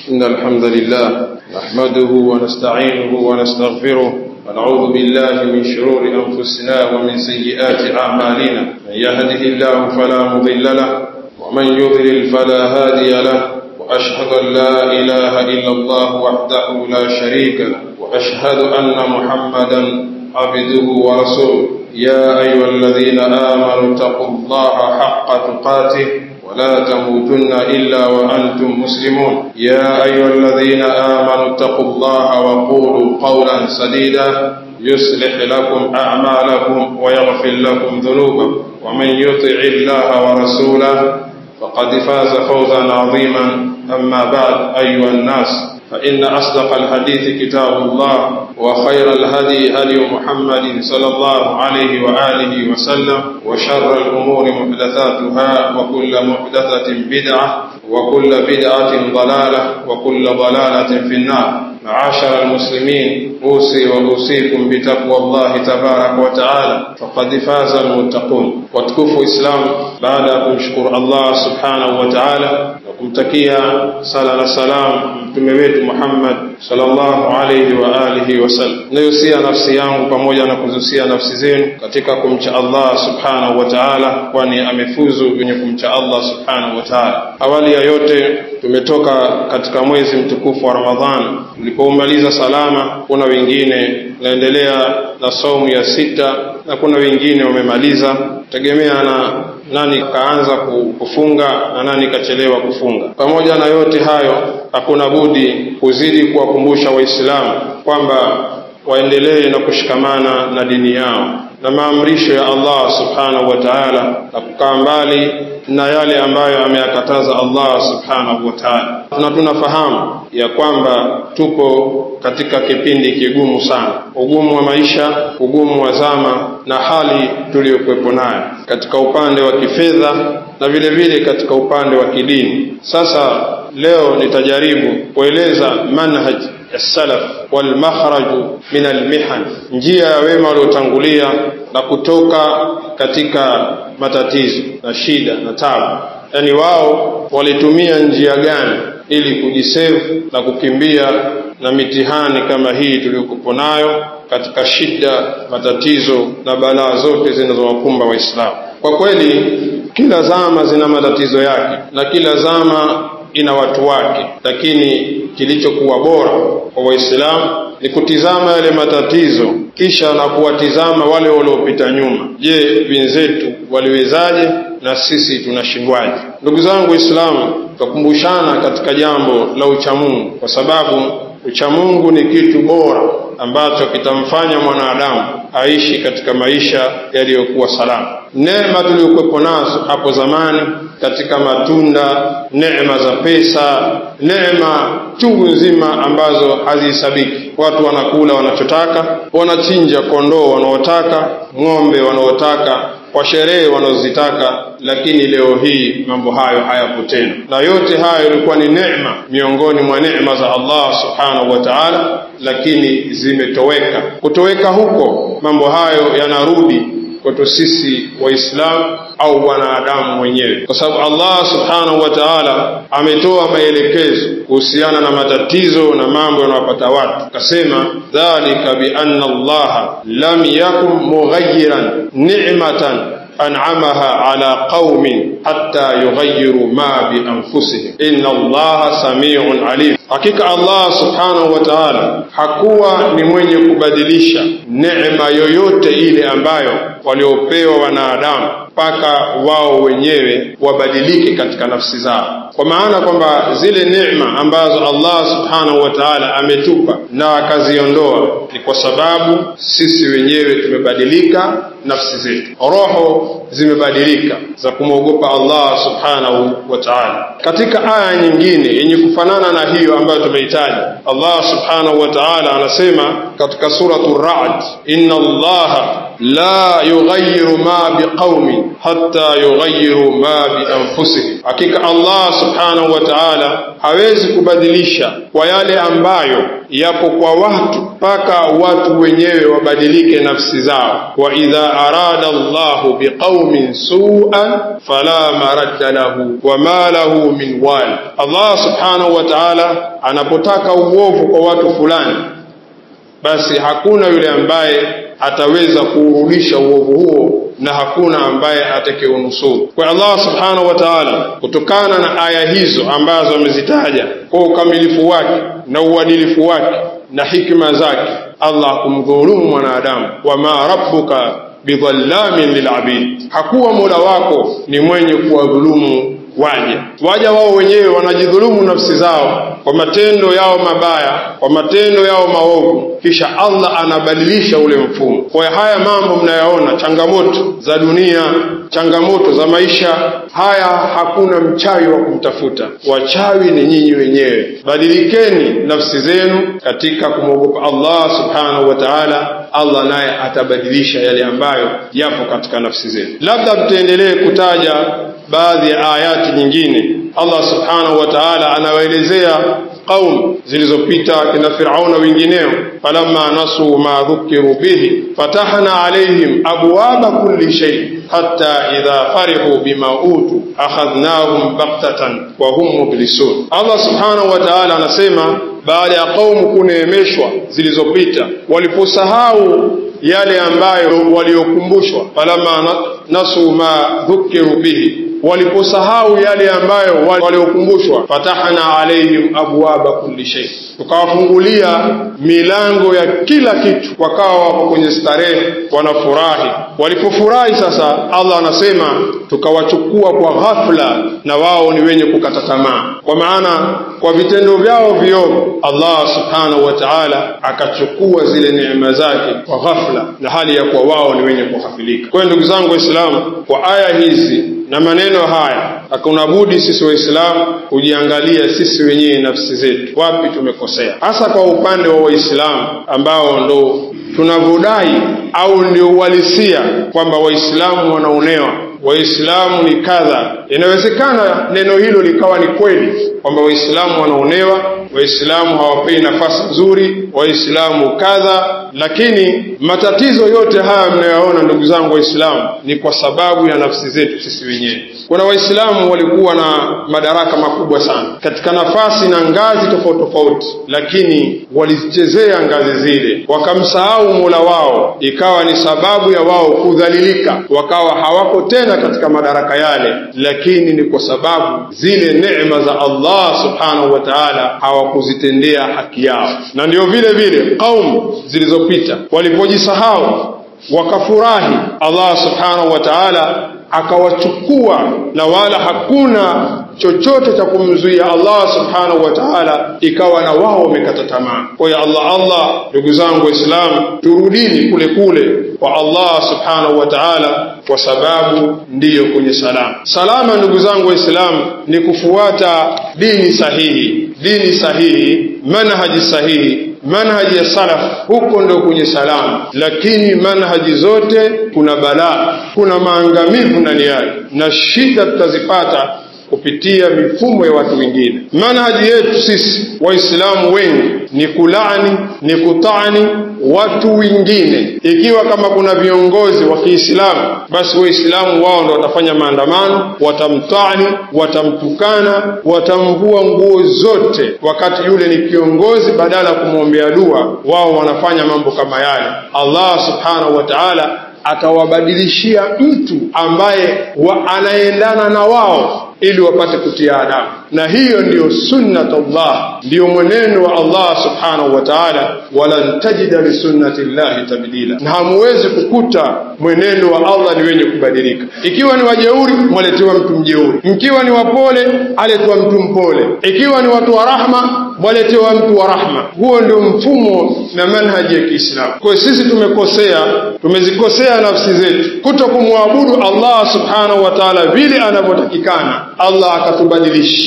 إن الحمد لله نحمده ونستعينه ونستغفره ونعوذ بالله من شرور أنفسنا ومن سيئات أعمالنا من يهده الله فلا مضل له ومن يضلل فلا هادي له وأشهد أن لا إله إلا الله وحده لا شريك له وأشهد أن محمدا عبده ورسوله يا أيها الذين آمنوا اتقوا الله حق تقاته ولا تموتن إلا وأنتم مسلمون يا أيها الذين آمنوا اتقوا الله وقولوا قولا سديدا يصلح لكم أعمالكم ويغفر لكم ذنوبكم ومن يطع الله ورسوله فقد فاز فوزا عظيما أما بعد أيها الناس فإن أصدق الحديث كتاب الله وخير الهدي هدي محمد صلى الله عليه وآله وسلم وشر الأمور محدثاتها وكل محدثة بدعة وكل بدعة ضلالة وكل ضلالة في النار معاشر المسلمين أوصي وأوصيكم بتقوى الله تبارك وتعالى فقد فاز المتقون وتكفوا إسلام بعد أن نشكر الله سبحانه وتعالى kumtakia sala na salam mtume wetu Muhammad sallallahu alayhi wa alihi wasallam. Nayosia nafsi yangu pamoja na kuzusia nafsi zenu katika kumcha Allah subhanahu wa ta'ala, kwani amefuzu wenye kumcha Allah subhanahu wa ta'ala. Awali ya yote tumetoka katika mwezi mtukufu wa Ramadhan tulipoumaliza salama. Kuna wengine naendelea na saumu ya sita na kuna wengine wamemaliza, tegemea na nani kaanza kufunga na nani kachelewa kufunga. Pamoja na yote hayo, hakuna budi kuzidi kuwakumbusha Waislamu kwamba waendelee na kushikamana na dini yao na maamrisho ya Allah subhanahu wa ta'ala na kukaa mbali na yale ambayo ameyakataza Allah subhanahu wa ta'ala. Na tunafahamu ya kwamba tuko katika kipindi kigumu sana, ugumu wa maisha, ugumu wa zama na hali tuliyokuwepo nayo katika upande wa kifedha na vile vile katika upande wa kidini. Sasa leo nitajaribu kueleza manhaj ya salaf wal makhraju min almihan, njia ya wema waliotangulia na kutoka katika matatizo na shida na tabu, yaani wao walitumia njia gani ili kujisevu na kukimbia na mitihani kama hii tuliyokupo nayo katika shida, matatizo na balaa zote zinazowakumba Waislamu. Kwa kweli, kila zama zina matatizo yake na kila zama ina watu wake, lakini kilichokuwa bora kwa Waislamu ni kutizama yale matatizo kisha na kuwatizama wale waliopita nyuma. Je, wenzetu waliwezaje na sisi tunashindwaje? Ndugu zangu Waislamu, tutakumbushana katika jambo la uchamungu, kwa sababu uchamungu ni kitu bora ambacho kitamfanya mwanadamu aishi katika maisha yaliyokuwa salama. Neema tuliyokuwepo nazo hapo zamani katika matunda, neema za pesa, neema chungu nzima ambazo hazihesabiki. Watu wanakula wanachotaka, wanachinja kondoo wanaotaka, ng'ombe wanaotaka, kwa sherehe wanazozitaka, lakini leo hii mambo hayo hayapo tena, na yote hayo ilikuwa ni neema miongoni mwa neema za Allah subhanahu wa ta'ala, lakini zimetoweka. Kutoweka huko, mambo hayo yanarudi kwetu sisi Waislamu au wanadamu wenyewe, kwa sababu Allah subhanahu wa ta'ala ametoa maelekezo kuhusiana na matatizo na mambo yanayopata watu, akasema dhalika bi anna Allah lam yakun mughayyiran ni'matan an'amaha ala qaumin hatta yughayyiru ma bi anfusihim inna Allah samiun alim, hakika Allah subhanahu wa ta'ala hakuwa ni mwenye kubadilisha neema yoyote ile ambayo waliopewa wanadamu mpaka wao wenyewe wabadilike katika nafsi zao, kwa maana kwamba zile neema ambazo Allah subhanahu wa ta'ala ametupa na akaziondoa ni kwa sababu sisi wenyewe tumebadilika nafsi zetu, roho zimebadilika za kumwogopa Allah subhanahu wa ta'ala. Katika aya nyingine yenye kufanana na hiyo ambayo tumeitaja, Allah subhanahu wa ta'ala anasema katika suratu Ra'd, inna Allaha la yughayyiru ma biqaumin hatta yughayyiru ma bianfusihim, hakika Allah subhanahu wa ta'ala hawezi kubadilisha kwa yale ambayo yapo kwa watu mpaka watu wenyewe wabadilike nafsi zao. wa idha arada Allahu biqaumin su'an fala maradda lahu wa ma lahu min wal. Allah subhanahu wa ta'ala anapotaka uovu kwa watu fulani, basi hakuna yule ambaye ataweza kuurudisha uovu huo na hakuna ambaye atakayeunusuru. Kwa Allah subhanahu wa ta'ala, kutokana na aya hizo ambazo amezitaja kwa ukamilifu wake na uadilifu wake na hikma zake, Allah kumdhulumu mwanadamu, wama rabbuka bidhallamin lilabid, hakuwa mola wako ni mwenye kuwadhulumu waja. Waja wao wenyewe wanajidhulumu nafsi zao kwa matendo yao mabaya, kwa matendo yao maovu, kisha Allah anabadilisha ule mfumo. Kwa haya mambo mnayaona, changamoto za dunia, changamoto za maisha haya, hakuna mchawi wa kumtafuta. Wachawi ni nyinyi wenyewe. Badilikeni nafsi zenu katika kumwogopa Allah subhanahu wa ta'ala. Allah naye atabadilisha yale ambayo yapo katika nafsi zenu. Labda tutaendelee kutaja baadhi ya ayati nyingine. Allah subhanahu wa ta'ala anawaelezea qaum zilizopita kina Firauna wengineo, falamma nasu ma dhukiru bihi fatahna alaihim abwaba kulli shay hatta idha farihu bima utu akhadhnahum baghtatan wa hum mublisun. Allah subhanahu wa ta'ala anasema baada ya kaumu kuneemeshwa zilizopita, waliposahau yale ambayo waliokumbushwa, falamma nasu ma dhukiru bihi waliposahau yale ambayo waliokumbushwa, fatahna alaihim abwaba kulli shay, tukawafungulia milango ya kila kitu, wakawa wako kwenye starehe, wanafurahi. Walipofurahi sasa, Allah anasema tukawachukua kwa ghafla, na wao ni wenye kukata tamaa, kwa maana kwa vitendo vyao viovu Allah subhanahu wa ta'ala akachukua zile neema zake kwa ghafla, na hali ya kuwa wao ni wenye kughafilika. Kwa hiyo ndugu zangu Waislamu, kwa aya hizi na maneno haya hakuna budi sisi Waislamu kujiangalia sisi wenyewe nafsi zetu, wapi tumekosea, hasa kwa upande wa Waislamu ambao ndo tunavyodai au ndio uhalisia kwamba Waislamu wanaonewa, Waislamu ni kadha. Inawezekana neno hilo likawa ni kweli kwamba Waislamu wanaonewa, Waislamu hawapei nafasi nzuri, Waislamu kadha, lakini matatizo yote haya mnayoona, ndugu zangu Waislamu, ni kwa sababu ya nafsi zetu sisi wenyewe. Kuna Waislamu walikuwa na madaraka makubwa sana katika nafasi na ngazi tofauti tofauti, lakini walizichezea ngazi zile, wakamsahau Mola wao, ikawa ni sababu ya wao kudhalilika, wakawa hawako tena katika madaraka yale, lakini ni kwa sababu zile neema za Allah subhanahu wa ta'ala hawakuzitendea haki yao. Na ndio vile vile kaumu zilizopita walipojisahau wakafurahi, Allah subhanahu wa ta'ala akawachukua na wala hakuna chochote cha kumzuia Allah subhanahu wa ta'ala, ikawa na wao wamekata tamaa. Kwa hiyo Allah Allah, ndugu zangu Waislamu, turudini kule kule kwa Allah subhanahu wa ta'ala, kwa sababu ndiyo kwenye salama. Salama, ndugu zangu Waislamu, ni kufuata dini sahihi, dini sahihi, manhaji sahihi manhaji ya salaf huko ndo kwenye salama, lakini manhaji zote kuna balaa, kuna maangamivu ndani yake, na shida tutazipata kupitia mifumo ya watu wengine. Manhaji yetu sisi Waislamu wengi ni kulaani, ni kutaani watu wengine. Ikiwa kama kuna viongozi wa Kiislamu, basi Waislamu wao ndo watafanya maandamano, watamtaani, watamtukana, watamvua nguo zote, wakati yule ni kiongozi, badala ya kumwombea dua, wao wanafanya mambo kama yale. Allah subhanahu wa ta'ala atawabadilishia mtu ambaye wa anaendana na wao ili wapate kutia adabu, na hiyo ndiyo sunnatullah, ndiyo mwenendo wa Allah subhanahu wa ta'ala. Walan tajida li sunnati llahi tabdila, na hamuwezi kukuta mwenendo wa Allah ni wenye kubadilika. Ikiwa ni wajeuri, mwaletewa mtu mjeuri; mkiwa ni wapole, aletewa mtu mpole; ikiwa ni watu wa rahma, mwaletewa mtu wa rahma. Huo ndio mfumo na manhaji ya Kiislamu. Kwa hiyo sisi tumekosea, tumezikosea nafsi zetu kuto kumwabudu Allah subhanahu wa ta'ala vile anavyotakikana. Allah akatubadilishia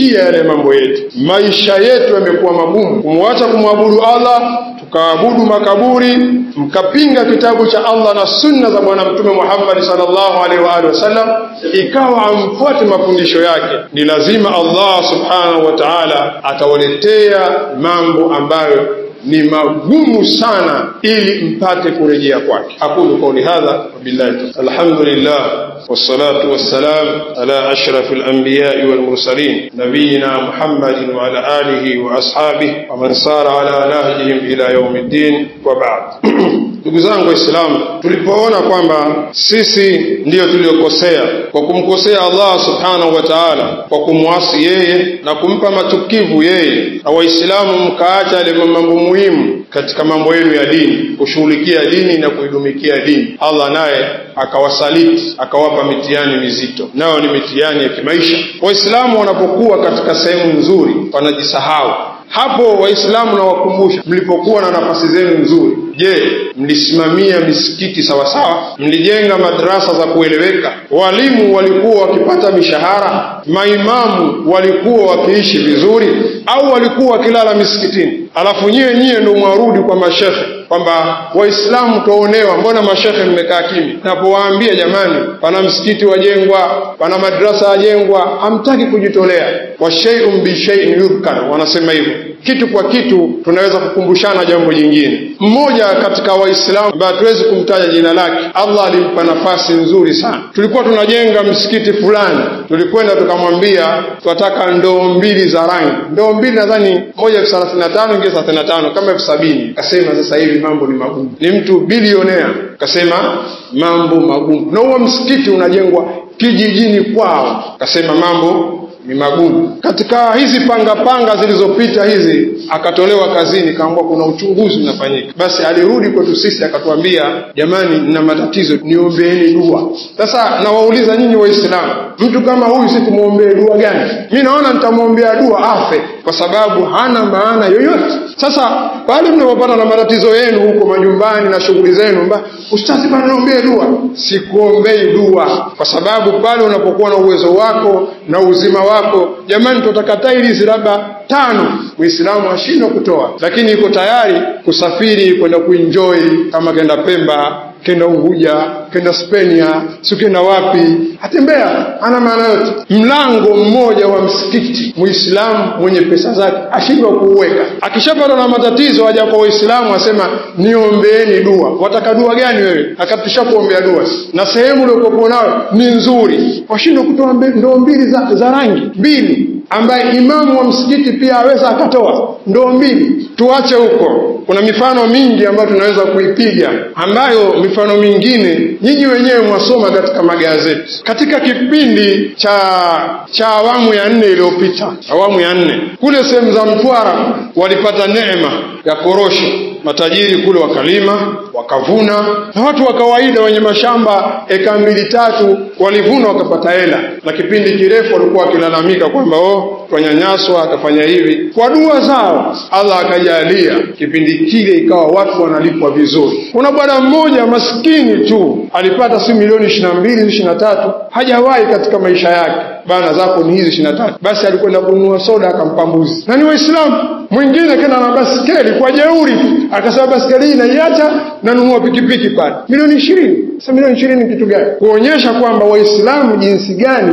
kushughulikia yale mambo yetu. Maisha yetu yamekuwa magumu, kumwacha kumwabudu Allah tukaabudu makaburi, mkapinga kitabu cha Allah na sunna za Bwana Mtume Muhammad sallallahu alaihi wa alihi wasallam, ikawa amfuate mafundisho yake, ni lazima Allah subhanahu wa ta'ala atawaletea mambo ambayo ni magumu sana ili mpate kurejea kwake. aqulu qawli hadha wabillahi alhamdulillah wassalatu wassalam ala ashrafil anbiya'i wal mursalin nabiyina Muhammadin wa ala alihi wa ashabihi wa man sara ala nahjihim ila yaumiddin wa ba'd. Ndugu zangu Waislamu, tulipoona kwamba sisi ndiyo tuliokosea kwa kumkosea Allah subhanahu wa ta'ala, kwa kumwasi yeye na kumpa matukivu yeye, na Waislamu mkaacha yale mambo muhimu katika mambo yenu ya dini, kushughulikia dini na kuidumikia dini, Allah naye akawasaliti akawapa mitihani mizito, nayo ni mitihani ya kimaisha. Waislamu wanapokuwa katika sehemu nzuri wanajisahau hapo Waislamu nawakumbusha, mlipokuwa na nafasi zenu nzuri, je, mlisimamia misikiti sawasawa? Mlijenga madarasa za kueleweka? Walimu walikuwa wakipata mishahara? Maimamu walikuwa wakiishi vizuri, au walikuwa wakilala misikitini? Alafu nyiwe nyiwe ndio mwarudi kwa mashekhe kwamba Waislamu twaonewa, mbona mashekhe mmekaa kimya? Napowaambia jamani, pana msikiti wajengwa, pana madrasa yajengwa, hamtaki kujitolea. wa shay'un bi shay'in yudhkar, wanasema hivyo kitu kwa kitu tunaweza kukumbushana jambo jingine. Mmoja katika Waislamu ambaye hatuwezi kumtaja jina lake, Allah alimpa nafasi nzuri sana. Tulikuwa tunajenga msikiti fulani, tulikwenda tukamwambia tunataka ndoo mbili za rangi, ndoo mbili nadhani moja elfu thelathini na tano ingine thelathini na tano kama elfu sabini Akasema sasa hivi mambo ni magumu, ni mtu bilionea, akasema mambo magumu, na huo msikiti unajengwa kijijini kwao, akasema mambo ni magumu. Katika hizi panga panga zilizopita hizi, akatolewa kazini, kaambua kuna uchunguzi unafanyika. Basi alirudi kwetu sisi akatuambia, jamani, nina matatizo, niombeeni dua. Sasa nawauliza nyinyi Waislamu, mtu kama huyu si tumwombee dua gani? Mi naona nitamwombea dua afe, kwa sababu hana maana yoyote. Sasa pale mnapopata na matatizo yenu huko majumbani na shughuli zenu, mba ustazi, bana niombee dua, sikuombei dua, kwa sababu pale unapokuwa na uwezo wako na uzima wako, jamani, tutaka tailizi labda tano, Muislamu ashindwa kutoa, lakini iko tayari kusafiri kwenda kuenjoy, kama kenda Pemba, kenda Unguja, kenda Spenia, si kenda wapi, atembea, ana maana yote. Mlango mmoja wa msikiti, Muislamu mwenye pesa zake ashindwa kuuweka. Akishapata na matatizo, aja kwa Waislamu asema niombeeni dua. Wataka dua gani wewe? Akatisha kuombea dua, na sehemu uliokuwa nayo ni nzuri, washindwa kutoa ndoo mbili za, za rangi mbili ambaye imamu wa msikiti pia aweza akatoa ndoo mbili. Tuache huko, kuna mifano mingi ambayo tunaweza kuipiga, ambayo mifano mingine nyinyi wenyewe mwasoma katika magazeti. Katika kipindi cha cha awamu ya nne iliyopita, awamu ya nne kule sehemu za Mtwara walipata neema ya korosho matajiri kule wakalima wakavuna, na watu wa kawaida wenye mashamba eka mbili tatu walivuna wakapata hela, na kipindi kirefu walikuwa wakilalamika kwamba oh, twanyanyaswa, akafanya hivi. Kwa dua zao Allah akajalia kipindi kile ikawa watu wanalipwa vizuri. Kuna bwana mmoja maskini tu alipata si milioni ishirini na mbili ishirini na tatu hajawahi katika maisha yake bana zako ni hizi ishirini na tatu. Basi alikwenda kununua soda akampa mbuzi, na ni Waislamu. Mwingine kenda na basikeli kwa jeuri tu, akasema basikeli hii naiacha, nanunua pikipiki pale, milioni ishirini. Sasa milioni ishirini kitu gani? Kuonyesha kwamba Waislamu jinsi gani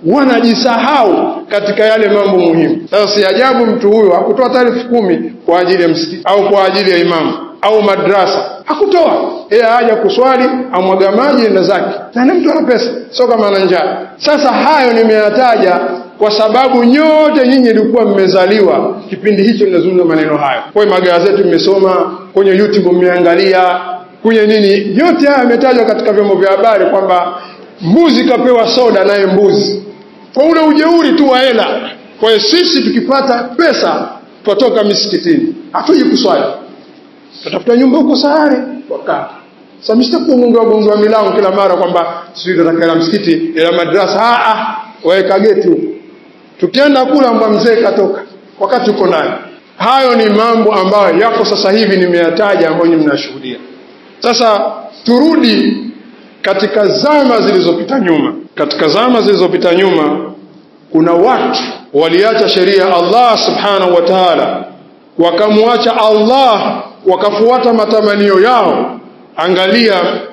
wanajisahau katika yale mambo muhimu. Sasa si ajabu mtu huyo hakutoa hata elfu kumi kwa ajili ya msikiti au kwa ajili ya imamu au madrasa, hakutoa yeye, haja kuswali, amwaga maji enda zake, na mtu ana pesa, sio kama ana njaa. Sasa hayo nimeyataja kwa sababu nyote nyinyi ilikuwa mmezaliwa kipindi hicho ninazungumza maneno hayo. Kwa magazeti mmesoma, kwenye YouTube mmeangalia, kwenye nini, yote haya yametajwa katika vyombo vya habari kwamba mbuzi kapewa soda, naye mbuzi kwa ule ujeuri tu wa hela. Kwa hiyo sisi tukipata pesa twatoka misikitini, hatuji kuswali, tutafuta nyumba huko Sahare wakaa sasa msitakugonga gonga milango kila mara kwamba sisi tunataka msikiti ila madrasa. Ah ah, waweka geti huko, tukienda kula mba mzee katoka wakati uko ndani. Hayo ni mambo ambayo yako sasa hivi nimeyataja, ambayo nyinyi mnashuhudia. Sasa turudi katika zama zilizopita nyuma. Katika zama zilizopita nyuma kuna watu waliacha sheria ya Allah subhanahu wa ta'ala wakamwacha Allah wakafuata matamanio yao angalia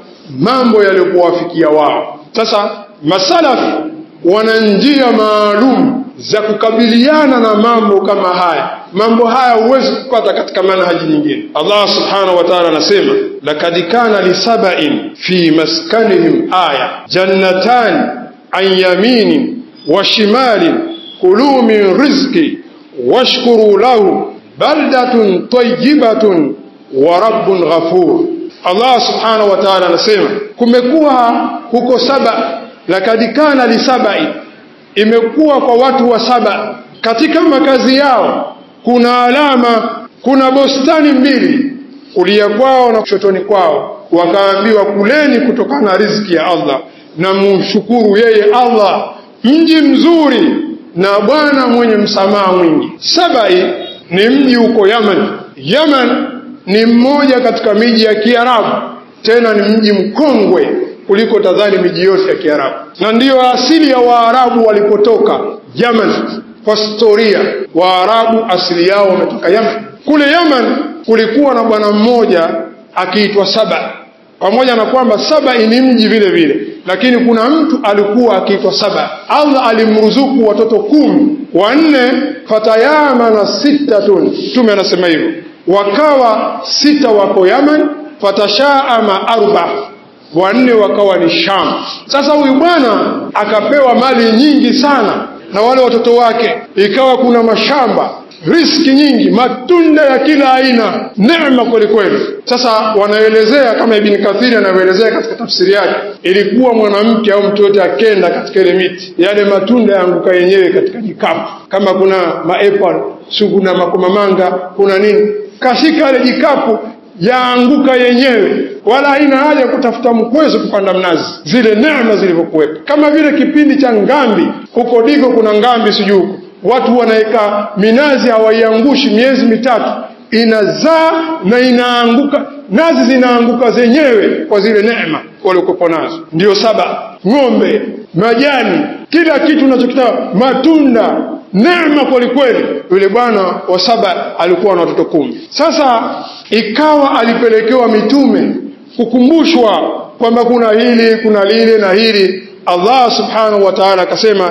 mambo yaliyokuwafikia wao sasa masalafi wana njia maalum za kukabiliana na mambo kama haya mambo haya huwezi kupata katika manhaji nyingine Allah subhanahu wa ta'ala anasema lakad kana lisabain fi maskanihim aya jannatan an yaminin wa shimalin kulu min rizqi washkuru lahu baldatun tayyibatun wa rabbun ghafur Allah subhanahu wa ta'ala anasema kumekuwa huko saba lakad kana lisabai imekuwa kwa watu wa saba katika makazi yao kuna alama kuna bostani mbili kulia kwao na kushotoni kwao wakaambiwa kuleni kutokana na riziki ya Allah na mumshukuru yeye Allah mji mzuri na bwana mwenye msamaha mwingi sabai ni mji uko Yaman Yaman ni mmoja katika miji ya Kiarabu tena ni mji mkongwe kuliko tadhani miji yote ya Kiarabu na ndiyo asili ya Waarabu walipotoka Yaman kwa historia Waarabu asili yao wametoka Yaman kule Yaman kulikuwa na bwana mmoja akiitwa Saba pamoja na kwamba Saba ni mji vile vile lakini kuna mtu alikuwa akiitwa Saba Allah alimruzuku watoto kumi wanne fatayamana sittatun Mtume anasema hivyo wakawa sita wako Yaman fatashaama arba wanne wakawa ni Sham. Sasa huyu bwana akapewa mali nyingi sana na wale watoto wake, ikawa kuna mashamba, riski nyingi, matunda ya kila aina, neema kwelikweli. Sasa wanaelezea kama Ibn Kathiri anavyoelezea katika tafsiri yake, ilikuwa mwanamke au mtu yote akenda katika ile miti, yale matunda yaanguka yenyewe katika jikapu, kama kuna maapple, si kuna makomamanga, kuna nini, kashika ile jikapu yaanguka yenyewe wala haina haja kutafuta mkwezo kupanda mnazi zile neema zilivyokuwepo kama vile kipindi cha ngambi huko diko kuna ngambi sijui huko watu wanaweka minazi hawaiangushi miezi mitatu inazaa na inaanguka nazi zinaanguka zenyewe kwa zile neema waliokuwepo nazo ndio saba ng'ombe majani kila kitu unachokitaka matunda neema kwelikweli yule bwana wa saba alikuwa na watoto kumi sasa ikawa alipelekewa mitume kukumbushwa kwamba kuna hili kuna lile na hili Allah subhanahu wa ta'ala akasema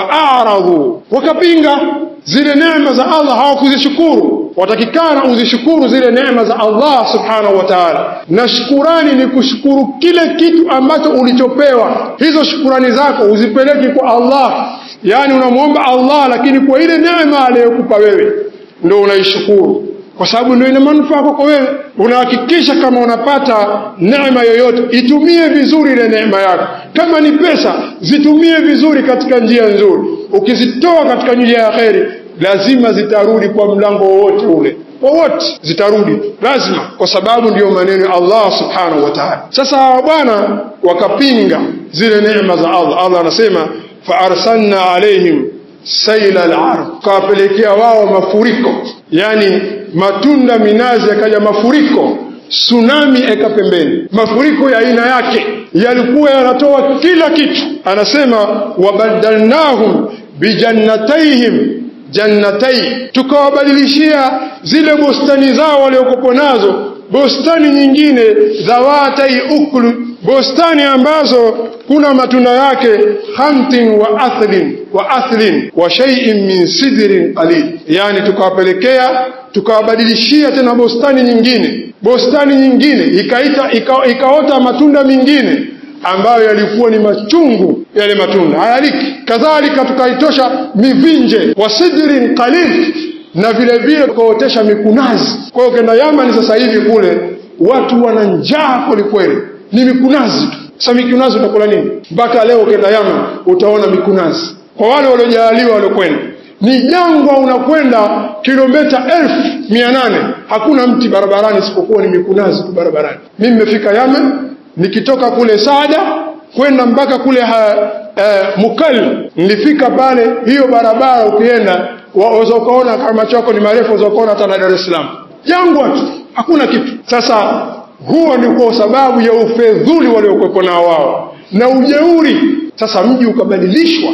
faaradhu wakapinga zile neema za Allah hawakuzishukuru watakikana uzishukuru zile neema za Allah subhanahu wa ta'ala na shukurani ni kushukuru kile kitu ambacho ulichopewa hizo shukurani zako uzipeleke kwa Allah yani unamwomba Allah lakini kwa ile neema aliyokupa wewe ndio unaishukuru kwa sababu ndio ina manufaa kwako wewe unahakikisha kama unapata neema yoyote itumie vizuri ile neema yako kama ni pesa zitumie vizuri katika njia nzuri ukizitoa katika njia ya kheri lazima zitarudi kwa mlango wowote ule wowote zitarudi lazima kwa sababu ndiyo maneno ya Allah subhanahu wa ta'ala sasa bwana wakapinga zile neema za Allah Allah anasema faarsalna alaihim saila al-ard kawapelekea wao mafuriko yani matunda minazi yakaja mafuriko tsunami eka pembeni mafuriko ya aina yake yalikuwa yanatoa kila kitu anasema wabadalnahum bijannatayhim jannatai tukawabadilishia zile bustani zao waliokopo nazo bustani nyingine dhawatai uklu bustani ambazo kuna matunda yake hamtin wa athlin wa athlin wa shay'in min sidrin qalil yani tukawapelekea tukawabadilishia tena bustani nyingine bustani nyingine ikaita ika, ikaota matunda mengine ambayo yalikuwa ni machungu yale matunda hayaliki kadhalika tukaitosha mivinje wa sidrin qalil na vile vile tukaotesha mikunazi kwa hiyo kenda Yamani sasa hivi kule watu wana njaa kwelikweli ni mikunazi tu sasa mikunazi utakula nini mpaka leo ukenda Yaman utaona mikunazi kwa wale waliojaliwa waliokwenda ni jangwa unakwenda kilomita elfu mia nane hakuna mti barabarani isipokuwa ni mikunazi tu barabarani mimi nimefika Yaman nikitoka kule Saada kwenda mpaka kule ha, eh, Mukal nilifika pale hiyo barabara ukienda waweza ukaona kama chako ni marefu waweza ukaona hata na Dar es Salaam jangwa tu hakuna kitu sasa huo ni kwa sababu ya ufedhuli waliokuwepo nao wao na ujeuri sasa mji ukabadilishwa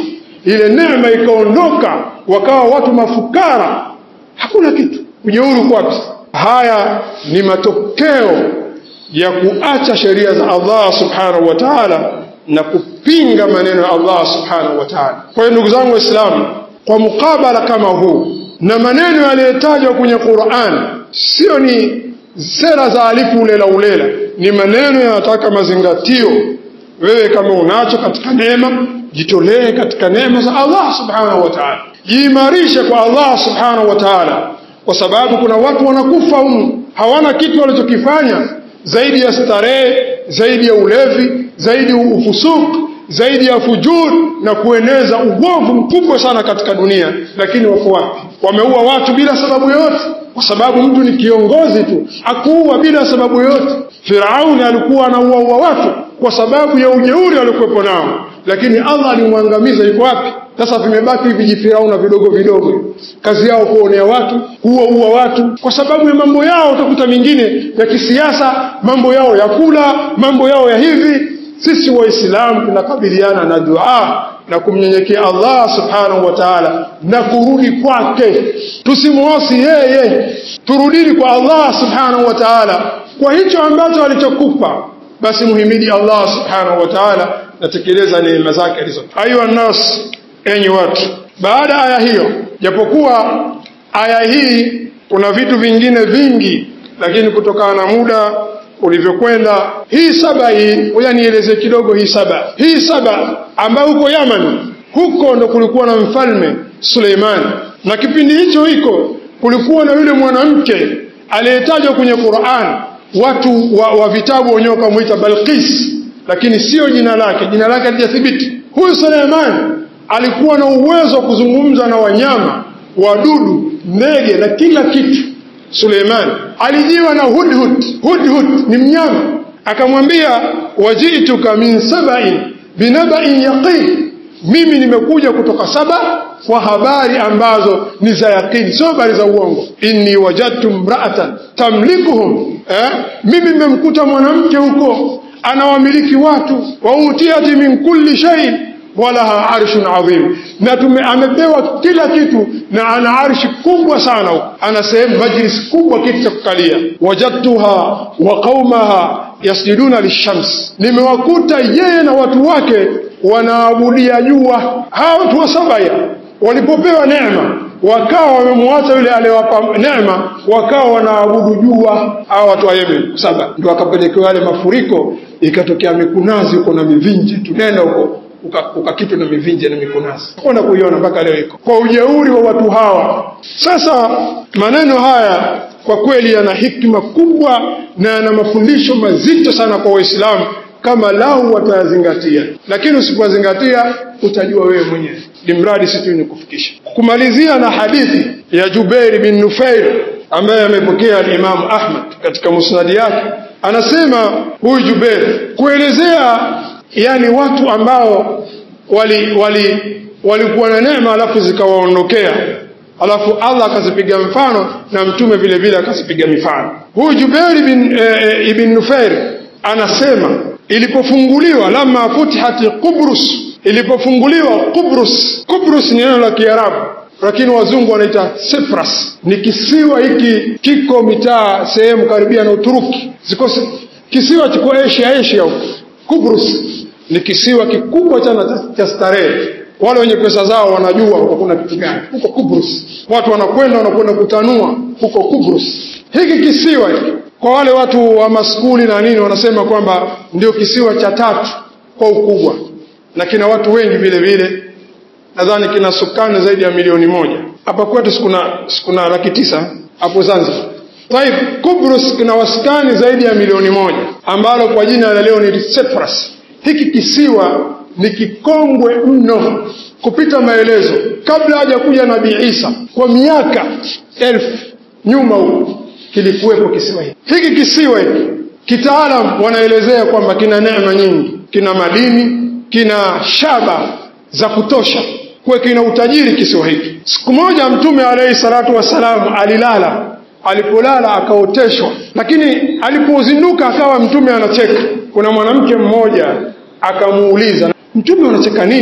ile neema ikaondoka, wakawa watu mafukara, hakuna kitu. Ujeuri uko wapi? Haya ni matokeo ya kuacha sheria za Allah subhanahu wa ta'ala na kupinga maneno ya Allah subhanahu wa ta'ala. Kwa hiyo ndugu zangu Waislamu, kwa mukabala kama huu na maneno yaliyotajwa kwenye Qur'an, sio ni sera za alifu ulela ulela, ni maneno yanataka mazingatio. Wewe kama unacho katika neema, jitolee katika neema za Allah subhanahu wa ta'ala, jiimarishe kwa Allah subhanahu wa ta'ala, kwa sababu kuna watu wanakufa humu hawana kitu walichokifanya zaidi ya starehe, zaidi ya ulevi, zaidi ya ufusuku, zaidi ya fujur na kueneza uovu mkubwa sana katika dunia. Lakini wako wapi? Wameua watu bila sababu yoyote, kwa sababu mtu ni kiongozi tu, akuua bila sababu yoyote. Firauni alikuwa anauaua watu kwa sababu ya ujeuri waliokuwepo nao, lakini Allah alimwangamiza. Yuko wapi? Sasa vimebaki vijifirauna vidogo vidogo, kazi yao kuonea watu, kuwaua watu kwa sababu ya mambo yao. Utakuta mingine ya kisiasa, mambo yao ya kula, mambo yao ya hivi. Sisi Waislamu tunakabiliana na dua na kumnyenyekea Allah subhanahu wa ta'ala na kurudi kwake, tusimuasi yeye, turudini kwa Allah subhanahu wa ta'ala kwa hicho ambacho alichokupa. Basi muhimidi Allah subhanahu wa ta'ala, natekeleza neema zake alizo. Ayuha nas Enyi watu, baada aya hiyo, japokuwa aya hii kuna vitu vingine vingi, lakini kutokana na muda ulivyokwenda, hii saba hii, ngoja nieleze kidogo hii saba. Hii saba ambayo huko Yaman, huko ndo kulikuwa na mfalme Suleimani, na kipindi hicho hiko kulikuwa na yule mwanamke aliyetajwa kwenye Qur'an, watu wa, wa vitabu wenyewe wakamwita Balqis, lakini sio jina lake, jina lake halijathibiti. Huyu Suleimani alikuwa na uwezo wa kuzungumza na wanyama, wadudu, ndege na kila kitu. Suleiman alijiwa na hudhud. Hudhud ni mnyama, akamwambia wajituka min sabain binabain yaqin, mimi nimekuja kutoka Saba kwa habari ambazo ni za yaqini, sio habari za uongo. inni wajadtu mraatan tamlikuhum, eh? mimi nimemkuta mwanamke huko anawamiliki watu, wa utiyati min kulli shay walaha arshun adhim, na tume amepewa kila kitu na ana arshi kubwa sana, ana sehemu majlis kubwa, kitu cha kukalia. Wajadtuha wa qaumaha yasjuduna lishams, nimewakuta yeye na watu wake wanaabudia jua. Hao watu wa Sabaya walipopewa neema wakawa wamemwacha yule aliyewapa neema, wakawa wanaabudu jua. Hao watu wa Yemen saba ndio wakapelekewa yale mafuriko, ikatokea mikunazi huko na mivinje, tunenda huko ukakitwa na mivinje na mikunazi, kwenda kuiona mpaka leo iko kwa ujeuri wa watu hawa. Sasa maneno haya kwa kweli yana hikma kubwa na yana mafundisho mazito sana kwa Waislamu kama lau watayazingatia, lakini usipozingatia utajua wewe mwenyewe, limradi si tu ni kufikisha. Kumalizia na hadithi ya Jubair bin Nufair ambaye amepokea al-Imam Ahmad katika musnadi yake, anasema huyu Jubair kuelezea yani watu ambao wali wali walikuwa na neema alafu zikawaondokea, alafu Allah akazipiga mfano na mtume vile vile akazipiga mifano. Huyu Jubair bin e, ibn Nufair anasema ilipofunguliwa, lama futihati Qubrus, ilipofunguliwa Qubrus. Qubrus ni neno la Kiarabu lakini wazungu wanaita Cyprus. Ni kisiwa hiki, kiko mitaa sehemu karibia na Uturuki, ziko kisiwa chiko Asia, Asia huko Kubrus ni kisiwa kikubwa sana cha starehe. Wale wenye pesa zao wanajua huko kuna kitu gani huko Kubrus. Watu wanakwenda wanakwenda kutanua huko Kubrus. Hiki kisiwa hiki kwa wale watu wa maskuli na nini wanasema kwamba ndio kisiwa cha tatu kwa ukubwa, na kina watu wengi vile vile, nadhani kina sukani zaidi ya milioni moja. Hapa kwetu sikuna sikuna laki tisa hapo Zanzibar. Taib, Kubrus kina waskani zaidi ya milioni moja ambalo kwa jina la leo ni Cyprus. Hiki kisiwa ni kikongwe mno kupita maelezo. Kabla haja kuja Nabii Isa, kwa miaka elfu nyuma huko kilikuwepo kisiwa hiki. Hiki kisiwa hiki kitaalam wanaelezea kwamba kina neema nyingi, kina madini, kina shaba za kutosha, kwa kina utajiri kisiwa hiki. Siku moja Mtume alayhi salatu wassalam alilala alipolala akaoteshwa, lakini alipozinduka akawa mtume anacheka. Kuna mwanamke mmoja akamuuliza, mtume unacheka nini?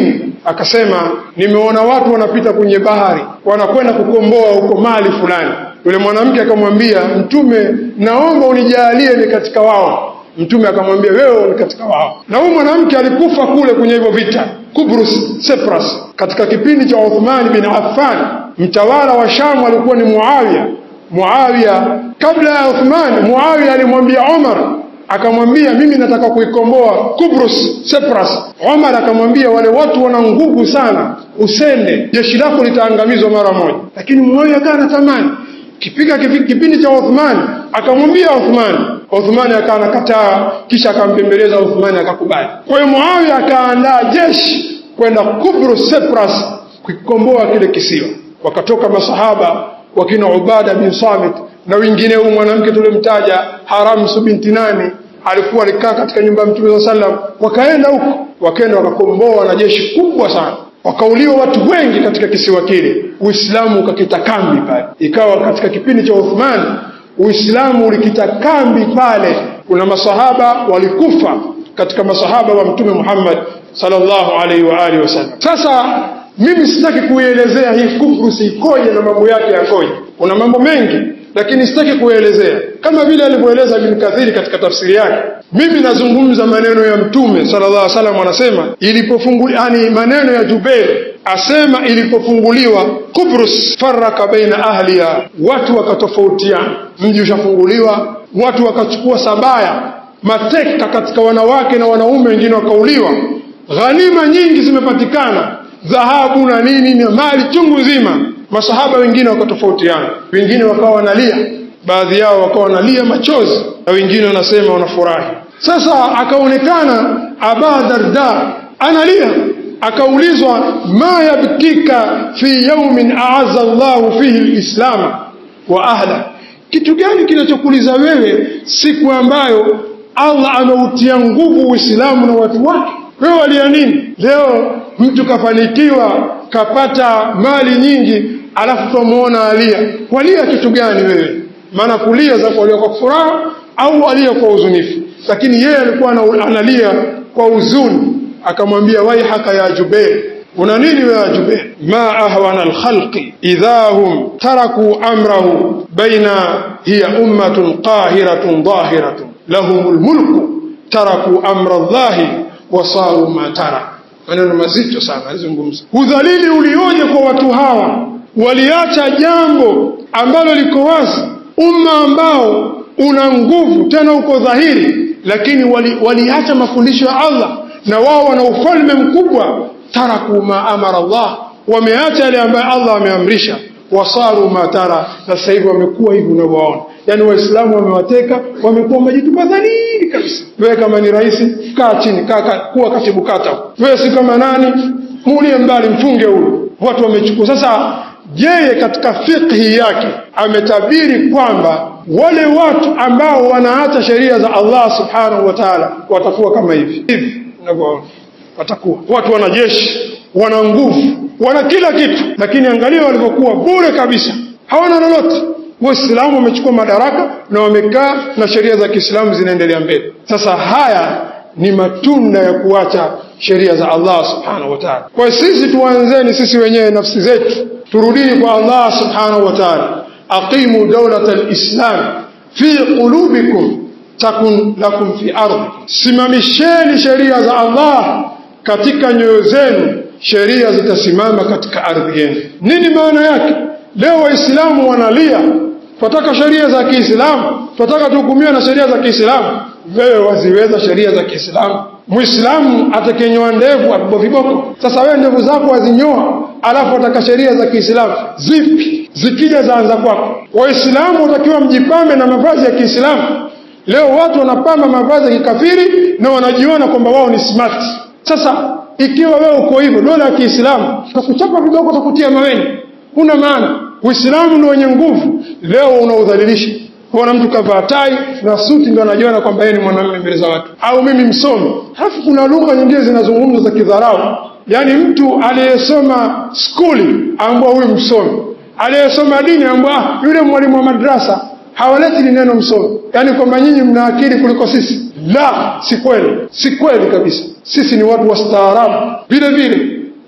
akasema nimeona watu wanapita kwenye bahari wanakwenda kukomboa huko mali fulani yule mwanamke akamwambia mtume naomba unijalie ni katika wao mtume akamwambia wewe ni katika wao na huyu mwanamke alikufa kule kwenye hivyo vita Kubrus Cyprus katika kipindi cha Uthman bin Affan mtawala wa Sham alikuwa ni Muawiya Muawiya kabla ya Uthman Muawiya alimwambia Umar akamwambia mimi nataka kuikomboa Kubrus Cyprus Umar akamwambia wale watu wana nguvu sana usende jeshi lako litaangamizwa mara moja lakini Muawiya akawa anatamani kipiga kipindi cha Uthman akamwambia Uthman Uthman akawa anakataa kisha akampembeleza Uthman akakubali kwa hiyo Muawiya akaandaa jeshi kwenda Kubrus Cyprus kukikomboa kile kisiwa wakatoka masahaba wakina Ubada bin Samit na wengine huyu mwanamke tulimtaja Haramsu binti nani alikuwa alikaa katika nyumba ya Mtume saa sallam wakaenda huko wakaenda wakakomboa na jeshi kubwa sana wakauliwa watu wengi katika kisiwa kile Uislamu ukakita kambi pale ikawa katika kipindi cha Uthman Uislamu ulikita kambi pale kuna masahaba walikufa katika masahaba wa Mtume Muhammad sallallahu alaihi wa alihi wasallam sasa mimi sitaki kuielezea hii Kubrus ikoje na mambo yake yakoje kuna mambo mengi lakini sitaki kuelezea kama vile alivyoeleza Ibn Kathiri katika tafsiri yake mimi nazungumza maneno ya mtume sallallahu alaihi wasallam anasema ilipofunguliwa yani maneno ya Jubair asema ilipofunguliwa Kubrus faraka baina ahliha watu wakatofautiana mji ushafunguliwa watu wakachukua sabaya mateka katika wanawake na wanaume wengine wakauliwa ghanima nyingi zimepatikana dhahabu na nini na mali chungu nzima masahaba wengine wakatofautiana wengine wakawa wanalia baadhi yao wakawa wanalia machozi na wengine wanasema wanafurahi sasa akaonekana aba darda analia akaulizwa ma yabkika fi yaumin aaza llahu fihi lislama wa ahla kitu gani kinachokuliza wewe siku ambayo allah ameutia nguvu uislamu na watu wake wewe walia nini leo mtu kafanikiwa kapata mali nyingi alafu twamuona alia walia kitu gani wewe maana kulia za kulia kwa furaha au alia kwa huzunifu lakini yeye alikuwa analia kwa huzuni akamwambia waihaka ya jubair una nini wewe jubair ma ahwana alkhalqi idha hum taraku amrahu baina hiya ummatun qahiratun dhahiratun lahum lmulku taraku amra llahi wasaru ma tara maneno mazito sana alizungumza udhalili ulioje kwa watu hawa waliacha jambo ambalo liko wazi umma ambao una nguvu tena uko dhahiri lakini waliacha wali mafundisho ya Allah na wao wana ufalme mkubwa taraku ma amara Allah wameacha yale ambayo Allah ameamrisha wasaru matara na sasa hivi wamekuwa hivi unavyoona yaani waislamu wamewateka wamekuwa majitupa dhalili kabisa wewe kama ni rais kaa chini kaa, kaa kuwa katibu kata wewe si kama nani muulie mbali mfunge huyu watu wamechukua sasa yeye katika fikhi yake ametabiri kwamba wale watu ambao wanaacha sheria za Allah subhanahu wa ta'ala watakuwa kama hivi hivi unavyoona watakuwa watu wana jeshi wana nguvu wana kila kitu lakini angalia walivyokuwa bure kabisa hawana lolote waislamu wamechukua madaraka na wamekaa na sheria za kiislamu zinaendelea mbele sasa haya ni matunda ya kuacha sheria za Allah subhanahu wa ta'ala kwa sisi tuanzeni sisi wenyewe nafsi zetu turudini kwa Allah subhanahu wa ta'ala aqimu dawlata alislam fi qulubikum takun lakum fi ardi simamisheni sheria za Allah katika nyoyo zenu sheria zitasimama katika ardhi yenu nini maana yake leo waislamu wanalia tunataka sheria za Kiislamu tunataka tuhukumiwe na sheria za Kiislamu wewe waziweza sheria za Kiislamu Muislamu atakenyoa ndevu apigwa viboko sasa wewe ndevu zako wazinyoa alafu ataka sheria za Kiislamu zipi zikija zaanza kwako waislamu watakiwa mjipambe na mavazi ya Kiislamu leo watu wanapamba mavazi ya kikafiri na wanajiona kwamba wao ni smart sasa ikiwa wewe uko hivyo dola ya Kiislamu takuchapa viboko takutia maweni huna maana Uislamu ndio wenye nguvu leo unaudhalilisha kuona mtu kavaa tai na suti ndio anajiona kwamba yeye ni mwanamume mbele za watu au mimi msomi halafu kuna lugha nyingine zinazungumzwa za kidharau yaani mtu aliyesoma skuli ambwa huyu msomi aliyesoma dini ambwa yule mwalimu wa madrasa hawaleti neno msomi yaani kwamba nyinyi mna akili kuliko sisi la si kweli si kweli kabisa sisi ni watu wastaarabu vile vile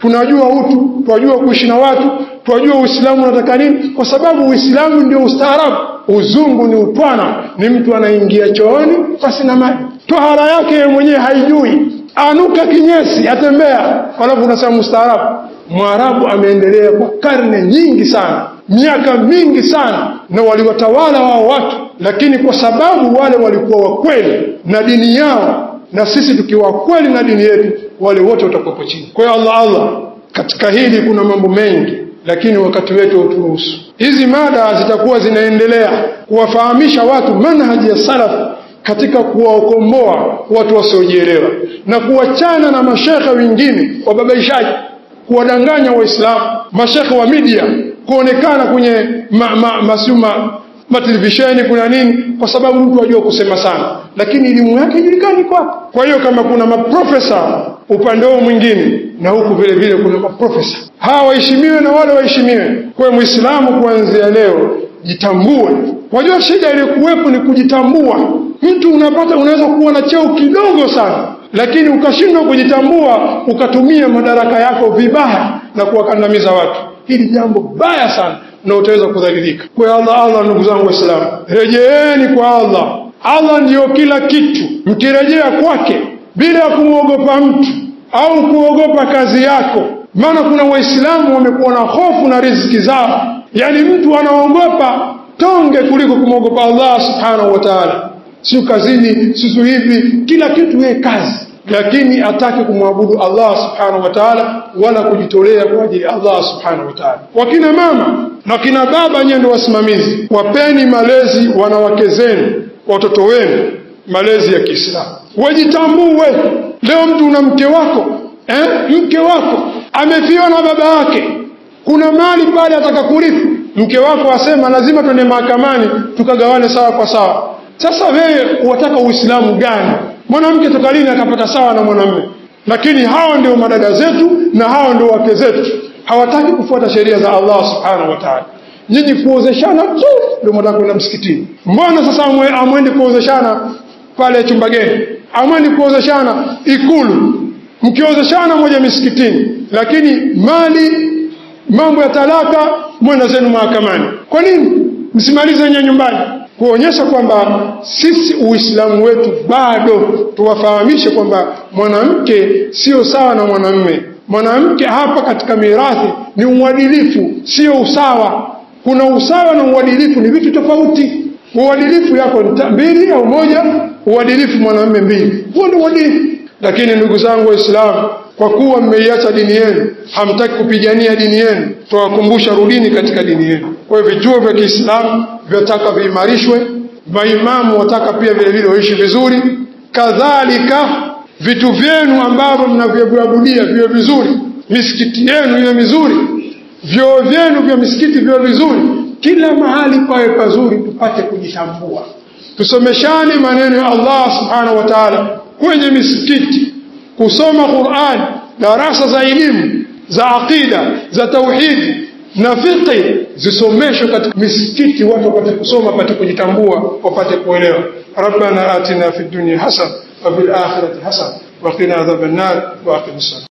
tunajua utu tunajua kuishi na watu tunajua uislamu unataka nini kwa sababu uislamu ndio ustaarabu uzungu ni utwana ni mtu anaingia chooni pasi na maji tohara yake yeye mwenyewe haijui anuka kinyesi atembea alafu unasema mustaarabu mwarabu ameendelea kwa karne nyingi sana miaka mingi sana na waliwatawala wao watu lakini kwa sababu wale walikuwa wakweli na dini yao na sisi tukiwa kweli na dini yetu wale wote watakuwepo chini kwa hiyo allah allah katika hili kuna mambo mengi lakini wakati wetu hauturuhusu hizi mada zitakuwa zinaendelea kuwafahamisha watu manhaji ya salafu katika kuwaokomboa watu wasiojielewa na kuwachana na mashekhe wengine wababaishaji kuwadanganya waislamu mashekhe wa media kuonekana kwenye ma, ma, masuma matelevisheni kuna nini kwa sababu mtu ajua kusema sana lakini elimu yake ijulikani kwako kwa hiyo kama kuna maprofesa upande huo mwingine na huku vile vile kuna maprofesa hawa waheshimiwe na wale waheshimiwe kwa hiyo mwislamu kuanzia leo jitambue wajua shida iliyokuwepo ni kujitambua mtu unapata unaweza kuwa na cheo kidogo sana lakini ukashindwa kujitambua ukatumia madaraka yako vibaya na kuwakandamiza watu hili jambo baya sana na utaweza kudhalilika kwa allah allah ndugu zangu waislamu rejeeni kwa allah allah ndiyo kila kitu mkirejea kwake bila ya kumwogopa mtu au kuogopa kazi yako maana kuna waislamu wamekuwa na hofu na riziki zao yaani mtu anaogopa tonge kuliko kumwogopa allah subhanahu wa taala sio kazini sisu hivi kila kitu yeye kazi lakini atake kumwabudu allah subhanahu wa taala wala kujitolea kwa ajili ya allah subhanahu wa taala wakina mama na kina baba nyewe ndio wasimamizi wapeni malezi wanawake zenu watoto wenu malezi ya kiislamu wajitambue leo mtu una mke wako eh? mke wako amefiwa na baba yake kuna mali pale ataka kurithi mke wako asema lazima twende mahakamani tukagawane sawa kwa sawa sasa wewe wataka uislamu gani mwanamke toka lini akapata sawa na mwanamume lakini hawa ndio madada zetu na hawa ndio wake zetu hawataki kufuata sheria za allah subhanahu wa taala nyinyi kuozeshana tu ndio mwataka kwenda msikitini mbona sasa amwendi kuozeshana pale chumbageni amwendi kuozeshana ikulu mkiozeshana moja misikitini lakini mali mambo ya talaka mwenda zenu mahakamani kwa nini msimalize wenyewe nyumbani kuonyesha kwamba sisi uislamu wetu bado tuwafahamishe kwamba mwanamke sio sawa na mwanamme mwanamke hapa katika mirathi ni uadilifu sio usawa kuna usawa na uadilifu ni vitu tofauti uadilifu yako mbili au moja uadilifu mwanamme mbili huo ndio uadilifu lakini ndugu zangu waislamu kwa kuwa mmeiacha dini yenu hamtaki kupigania dini yenu tuwakumbusha rudini katika dini yenu kwa hiyo vituo vya kiislamu vyataka viimarishwe maimamu wataka pia vile vile waishi vizuri kadhalika vitu vyenu ambavyo mnavyoviabudia viwe vizuri misikiti yenu iwe mizuri vyoo vyenu vya misikiti viwe vizuri kila mahali pawe pazuri tupate kujitambua tusomeshane maneno ya allah subhanahu wa taala kwenye misikiti kusoma Qur'an, darasa za elimu za aqida za tauhidi na fiqhi zisomeshwe katika misikiti, watu wapate kusoma, wapate kujitambua, wapate kuelewa. rabbana atina fid dunya hasana wa fil akhirati hasana wa qina adhaban nar wa aqim